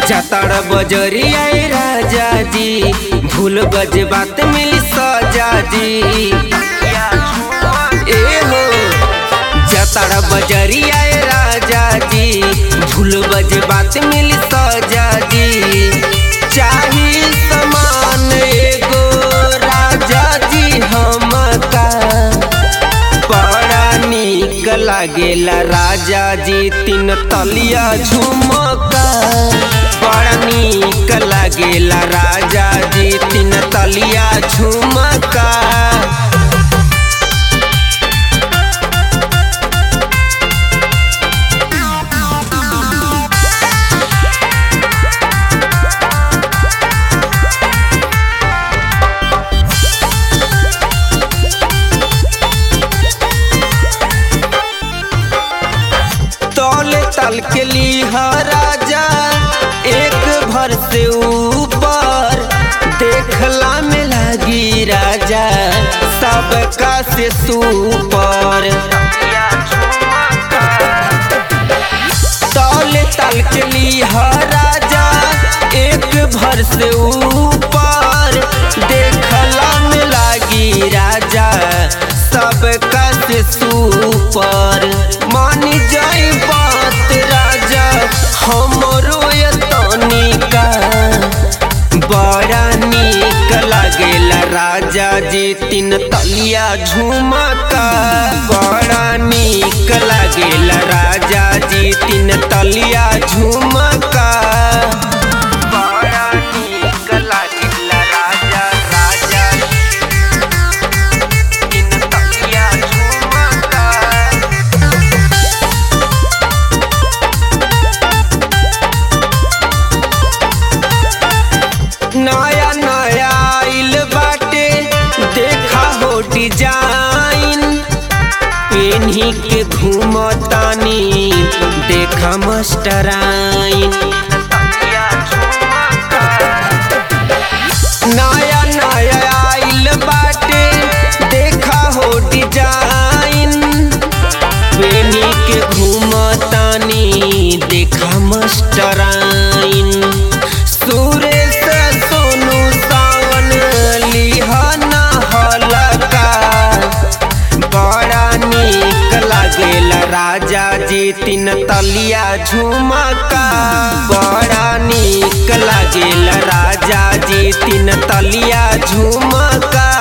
जाताड़ बजरिया ए राजा जी भूल गज बात मिली सजा जी ए हो जाताड़ बजरिया ए राजा जी भूल गज बात मिली सजा जी चाही समान एगो राजा जी हमका बड़ा निक लागेला राजा जी तीन तलिया झुमका बड़ा निक लागेला राजा जी तीन तलिया झुमका तौले तल के लिहा राजा एक भर से ऊपर देखला में लगी राजा सबका से सुपर तौले तल के लिहा राजा एक भर से ऊपर देखला में लगी राजा सबका से सुपर मान जाई बात राजा हमरो ये तनिका बड़ा निक लागेला राजा जी तीन तलिया झुमका बड़ा निक लागेला राजा जी तीन तलिया झुमका बड़ा निक लागेला राजा राजा तीन तलिया झुमका नया नया आइल बाटे देखा हो डिजाइन पेन्ही के घूमतानी देखा मस्टराइन नया नया आइल बाटे देखा हो डिजाइन पेनी के घूमतानी देखा मस्टराइन सुरेश सोनू सावन लिहना हलका बड़ा निक लागेला राजा जी तीन तलिया झुमका बड़ा निक लागेला राजा जी तीन तलिया झुमका